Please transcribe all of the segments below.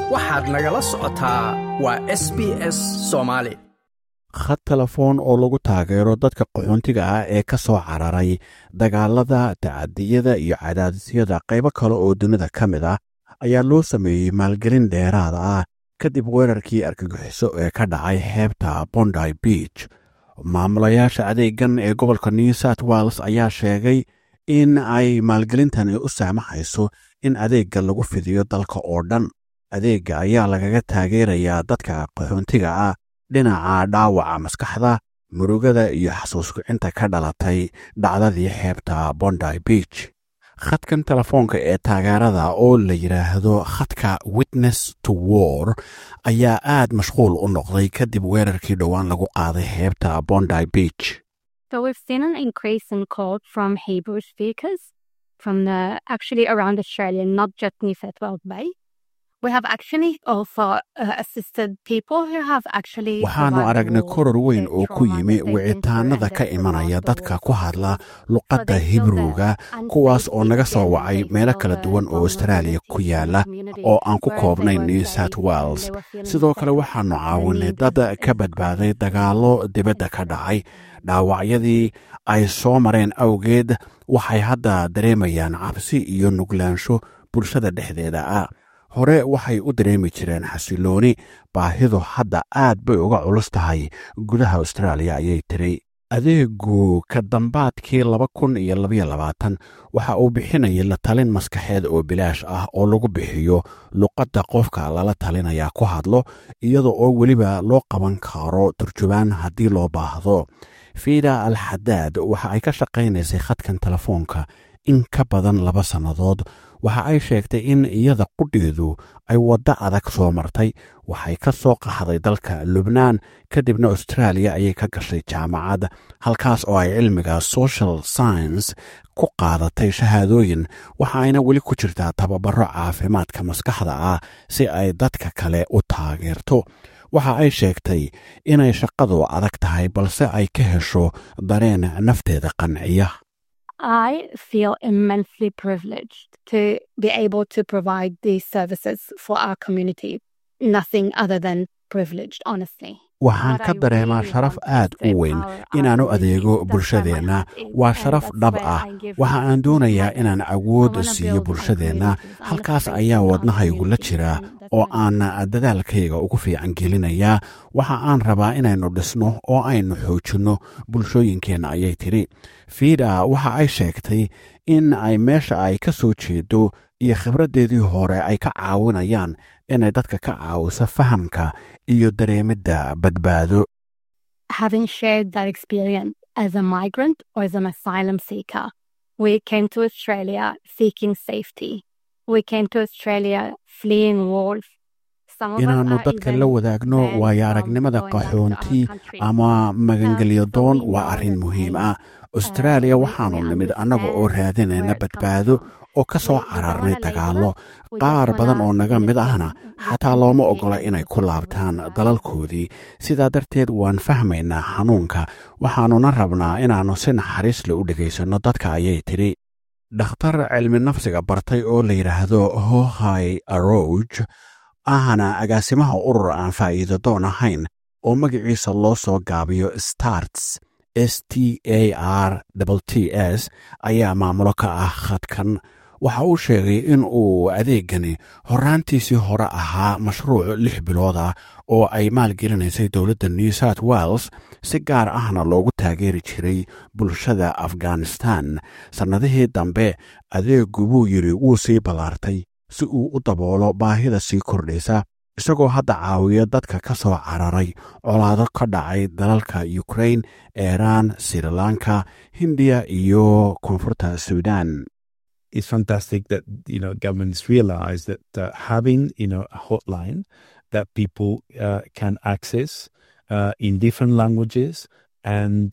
waxaad nagala socotaa waa s b s soomaali khad telefoon oo lagu taageero dadka qaxoontiga ah ee ka soo cararay dagaalada tacadiyada iyo cadaadisyada qaybo kale oo dunida ka mid ah ayaa loo sameeyey maalgelin dheeraada ah kadib weerarkii argagixiso ee ka dhacay xeebta bondy beach maamulayaasha adeegan ee gobolka new south wales ayaa sheegay in ay maalgelintani u saamaxayso in adeegga lagu fidiyo dalka oo dhan adeegga ayaa lagaga taageerayaa dadka qaxoontiga ah dhinaca dhaawaca maskaxda murugada iyo xasuuskicinta ka dhalatay dhacdadii xeebta bondy beach khadkan telefoonka ee taageerada oo la yidhaahdo khadka witness to war ayaa aad mashquul u noqday kadib weerarkii dhowaan lagu qaaday xeebta bondy beach So we've seen an increase in calls from Hebrew speakers from the actually around Australia, not just New South Wales Bay. We have actually also uh, assisted people who have actually. waxaannu survived aragnay war, koror weyn the oo ku trauma yimi that they've been through wicitaanada and ka their imanaya survival dadka war. ku hadla So luqadda they feel hibruuga the kuwaas oo unsafety naga soo again, wacay they meelo feel kala the duwan oo austraaliya ku vulnerability in the yaala community, oo aan ku whereas they koobnayn were new safe south and wales they were feeling sidoo kale settled. waxaannu The caawinay need dad is- ka is badbaaday constant. dagaallo dibadda ka dhacay dhaawacyadii ay soo mareen awgeed waxay hadda dareemayaan cabsi iyo nuglaansho bulshada dhexdeeda ah hore waxay u dareemi jireen xasilooni baahidu hadda aad bay uga culus tahay gudaha austraaliya ayay tiri adeegu ka dambaadkii laba kun iyo labaiyo labaatan waxa uu bixinayay la talin maskaxeed oo bilaash ah oo lagu bixiyo luqadda qofka lala talinaya ku hadlo iyada oo weliba loo qaban karo turjubaan haddii loo baahdo fiida al xadaad waxa ay ka shaqaynaysay khadkan telefoonka in ka badan laba sannadood waxa ay sheegtay in iyada qudheedu ay waddo adag soo martay waxay ka soo qaxday dalka lubnaan kadibna austraaliya ayay ka gashay jaamacad halkaas oo ay cilmiga social science ku qaadatay shahaadooyin waxa ayna weli ku jirtaa tababaro caafimaadka maskaxda ah si ay dadka kale u taageerto waxa ay sheegtay inay shaqadu adag tahay balse ay ka hesho dareen nafteeda qanciya I feel immensely privileged to be able to provide these services for our community. Nothing other than privileged, honestly. waxaan ka dareemaa sharaf aad u weyn inaan u adeego bulshadeenna waa sharaf dhab ah waxa aan doonayaa inaan awood siiyo bulshadeenna halkaas ayaa wadnahaygu la jira oo aan dadaalkayga ugu fiican gelinayaa waxa aan rabaa inaynu dhisno oo aynu xoojinno bulshooyinkeenna ayay tidhi fiida waxa ay sheegtay in ay meesha ay ka soo jeedo iyo khibraddeedii hore ay ka caawinayaan inay dadka ka caawiso fahamka iyo dareemidda badbaado Having shared that experience as a migrant or as an asylum seeker, we came to Australia seeking safety. We came to Australia fleeing wars. Some of us inaannu are dadka even la wadaagno banned waayo from aragnimada going back to our qaxoonti countries. ama magangelyo Um, so doon we waa know arrin the muhiim pain. ah austraaliya Uh, we- waxaannu we nimid annaga oo understand raadinayna where it comes badbaado from. oo ka soo We- we don't cararnay wanna label dagaallo it. We qaar just badan wanna oo naga mid listen, ahna listen xataa to looma the ogola pain inay and ku the laabtaan words. dalalkoodii sidaa darteed waan fahmaynaa xanuunka waxaannuna rabnaa inaannu si naxariis le u dhegaysanno dadka ayay tidhi dhakhtar cilmi nafsiga bartay oo la yidhaahdo hohay aroj ahna agaasimaha urur aan faa'iido doon ahayn oo magaciisa loo soo gaabiyo starts s t a r t s ayaa maamulo ka ah khadkan waxa uu sheegay in uu adeegani horraantiisii hore ahaa mashruuc lix bilood ah oo ay maalgelinaysay dowladda new south wales si gaar ahna loogu taageeri jiray bulshada afghanistan sannadihii dambe adeegu buu yidhi wuu sii ballaartay si uu u daboolo baahida sii kordhaysa isagoo hadda caawiya dadka ka soo cararay colaado ka dhacay dalalka ukrain iiraan sri lanka hindiya iyo koonfurta suudan it's fantastic that you know governments realize that uh, having you know a hotline that people uh, can access uh, in different languages and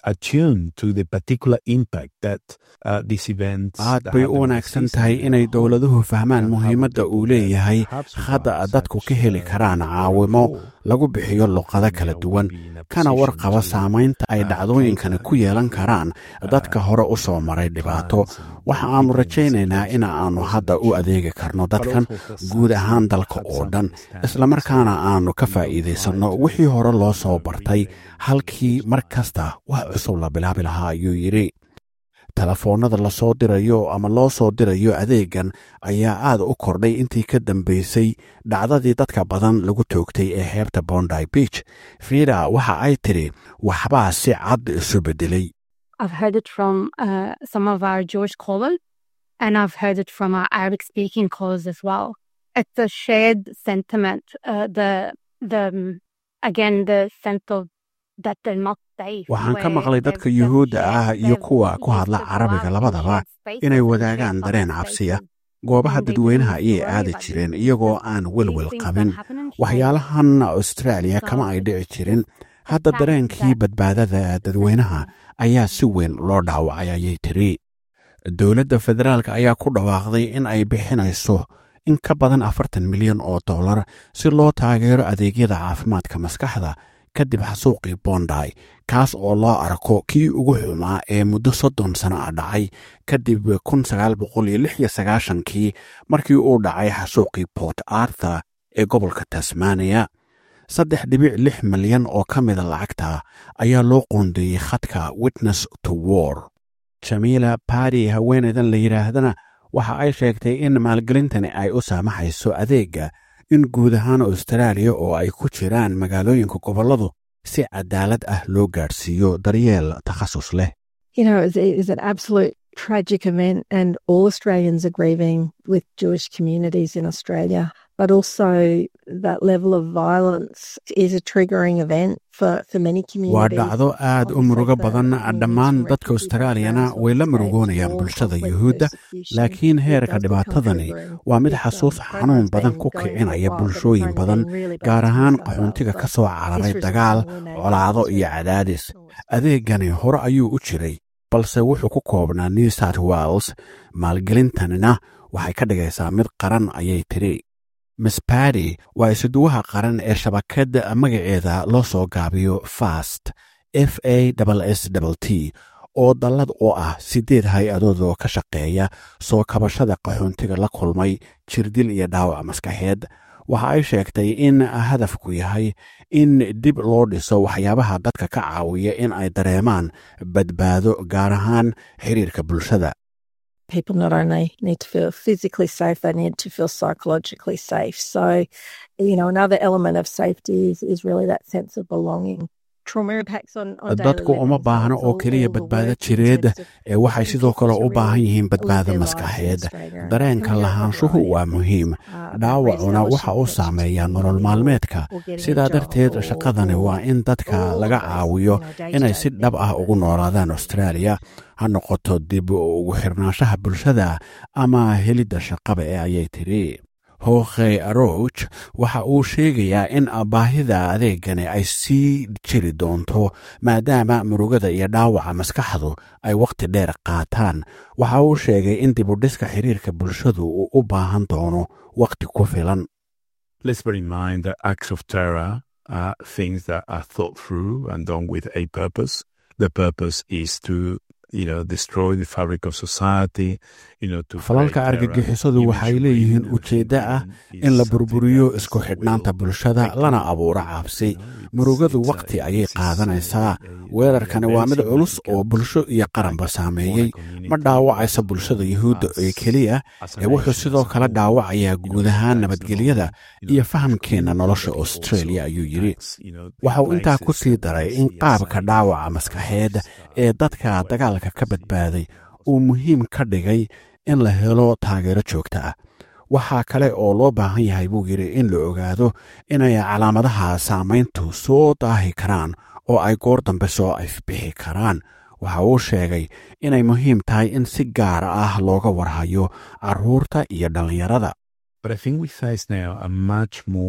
attuned to the particular impact that uh, these events aad that bay happen u in wanaagsan the tahay season inay hold dowladuhu fahmaan and how muhiimadda the uu people leeyahay that perhaps hadda without dadku ka such, heli uh, karaan uh, caawimo control, lagu bixiyo luqado then, kala uh, duwan we'll be in a kana position warqaba to, saamaynta ay uh, dhacdooyinkani cater ku yeelan to, karaan dadka uh, hore u soo maray dhibaato clients and waxa people aanu in the rajaynaynaa in situation aanu was hadda u mentioned, adeegi karno but dadkan also for guud some ahaan who dalka had oo some dhan understanding. islamarkaana So aanu ka we don't try faa'iidaysanno to, wixii hore loo uh, soo bartay relay the halkii issues mar by kasta wax cusub la bilaabi lahaa ayuu yidhi telefoonnada lasoo dirayo ama loo soo dirayo adeegan ayaa aad u kordhay intii ka dambaysay dhacdadii dadka badan lagu toogtay ee xeebta bondi beach frida waxa ay tidhi waxbaa si cad isu beddelay I've heard it from uh, some of our Jewish callers, and I've heard it from our Arabic speaking callers as well. It's a shared sentiment. Uh, the the um, again the sense of that they're not safe. waxaan ka where maqlay they've- dadka they've yuhuudda shared- ah iyo they've kuwa ku used hadla to go carabiga out in labadaba shared spaces inay and wadaagaan shared dareen public cabsiya spaces. goobaha And they dadweynaha didn't ayay worry aadi about jireen these iyagoo things. aan These welwel things qabin don't happen in shared waxyaalahan australia kama ay dhici jirin hadda that- dareenkii that- badbaadada dadweynaha ayaa si weyn loo dhaawacay ayay tiri dowladda federaalk ayaa ku dhawaaqday in ay bixinayso in ka badan afartan milyan oo dollar si loo taageero adeegyada caafimaadka maskaxda kadib xasuuqii bondi kaas oo loo arko kii ugu xumaa ee muddo soddon sano ah dhacay kadib kun sagaal boqol iyo lix iyo sagaashankii markii uu dhacay xasuuqii port arthur ee gobolka tasmaniya saddex dhibic lix milyan oo ka mida lacagta ayaa loo qoondeeyey khadka witness to war jamiila badi haweeneydan la yidhaahdana waxa ay sheegtay in maalgelintani ay u saamaxayso adeegga in guud ahaan austraaliya oo ay ku jiraan magaalooyinka gobolladu si cadaalad ah loo gaadhsiiyo daryeel takhasus leh you know, it is an absolute tragic event, and all Australians are grieving with Jewish communities in Australia. But also, that level of violence is a triggering event for, for many waa communities. dhacdo aad u murugo badan dhammaan dadka austraaliyana way la murugoonayaan bulshada yuhuudda laakiin heerka dhibaatadani waa mid xasuus xanuun badan ku kicinaya bulshooyin badan gaar ahaan qaxoontiga ka soo cararay dagaal colaado iyo cadaadis adeegani hore ayuu u jiray balse wuxuu ku koobnaa new south wales maalgelintanina waxay ka dhigaysaa mid qaran ayay tiri miss badi waa isuduwaha qaran ee shabakadda magaceeda loo soo gaabiyo fast f a s t oo dallad oo ah siddeed hay-adood oo ka shaqeeya soo kabashada qaxoontiga la kulmay jirdil iyo dhaawac maskaxeed waxa ay sheegtay in hadafku yahay in dib loo dhiso waxyaabaha dadka ka caawiya in ay dareemaan badbaado gaar ahaan xiriirka bulshada people not only need to feel physically safe, they need to feel psychologically safe. So, you know, another element of safety is, is really that sense of belonging. Trauma impacts on, on daily dadku uma living, so baahna it's oo all- keliya all the badbaado work in jireed terms of ee waxay helping sidoo kale people u to baahan really yihiin live badbaado their lives in maskaxeed Australia. And dareenka we don't have lahaanshuhu right, waa muhiim uh, about dhaawacuna waxa uu re-establishing saameeyaa connections nolol with maalmeedka or getting a sidaa job darteed or- shaqadani or waa in dadka all of laga those, caawiyo you know, day-to-day inay si dhab ah things ugu that- noolaadaan australia ha noqoto dib ugu xirnaanshaha bulshada ama helidda shaqaba ee ayay tiri hookhe aroch waxa uu sheegayaa in baahida adeegani ay sii jiri doonto maadaama murugada iyo dhaawaca maskaxdu ay wakhti dheer qaataan waxa uu sheegay in dibudhiska xiriirka bulshadu uu u baahan doono wakhti ku filan Let's bear in mind that acts of terror are things that are thought through and done with a purpose. The purpose is to, you know, destroy the fabric of society, you know, to falalka create terror, argagixisadu waxay eventually, leeyihiin you know, ujeeddo ah thinking in la is burburiyo something that isku is xidhnaanta will bulshada break lana down. abuuro cabsi You know, it's- murugadu it's a- wakhti ayay this is a- qaadanaysaa a- a weerarkani waa mid very culus oo significant bulsho iyo qaranba impact saameeyey on a community ma dhaawacaysa bulshada yuhuudda ee keliya as a ee wuxuu nation, sidoo as a kale whole. dhaawacayaa You know, guud ahaan impacts nabadgelyada not only, you know, iyo the fahamkeenna community, nolosha but also australia ayuu yidhi impacts, you know, the waxa uu intaa ku places sii that daray we in see as qaabka safe, dhaawaca uh, maskaxeed uh, ee dadka where dagaalka ka we see, badbaaday uh, uu muhiim ka dhigay in la helo taageero joogta ah waxaa kale oo loo baahan yahay buu yidhi in la ogaado inay calaamadaha saamayntu soo daahi karaan oo ay goor dambe soo ifbixi karaan waxa uu sheegay inay muhiim tahay in si gaar ah looga warhayo carruurta iyo dhallinyarada But I think we face now a much more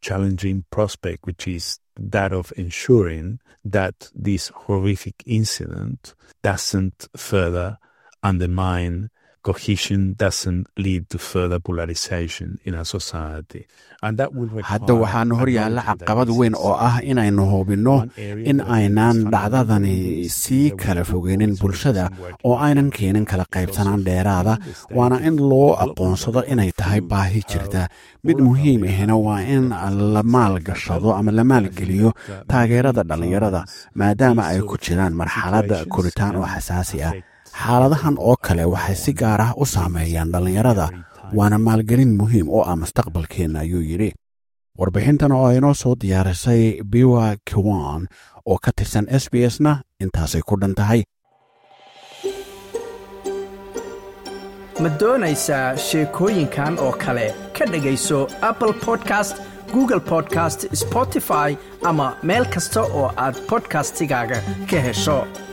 challenging prospect, which is that of ensuring that this horrific incident doesn't further undermine cohesion, doesn't lead to further polarization in our society. And that will hadda waxaana hor yaalla caqabad weyn oo ah inaynu hubinno in aynaan dhacdadani sii kala fogeynin bulshada oo aynan keenin kala qaybsanaan dheeraada waana in loo aqoonsado inay tahay baahi jirta mid muhiim ahina waa in la maalgashado ama la maalgeliyo taageerada dhallinyarada maadaama ay ku jiraan marxaladda koritaan oo xasaasi ah xaaladahan oo kale waxay si gaar ah u saameeyaan dhallinyarada waana maalgelin muhiim oo ah mustaqbalkeenna ayuu yidhi warbixintan oo inoo soo diyaarisay biwa kiwan oo ka tirsan s b s na intaasay ku dhan tahay ma doonaysaa sheekooyinkan oo kale ka dhegayso apple podcast google podcast spotify ama meel kasta oo aad bodkastigaaga ka hesho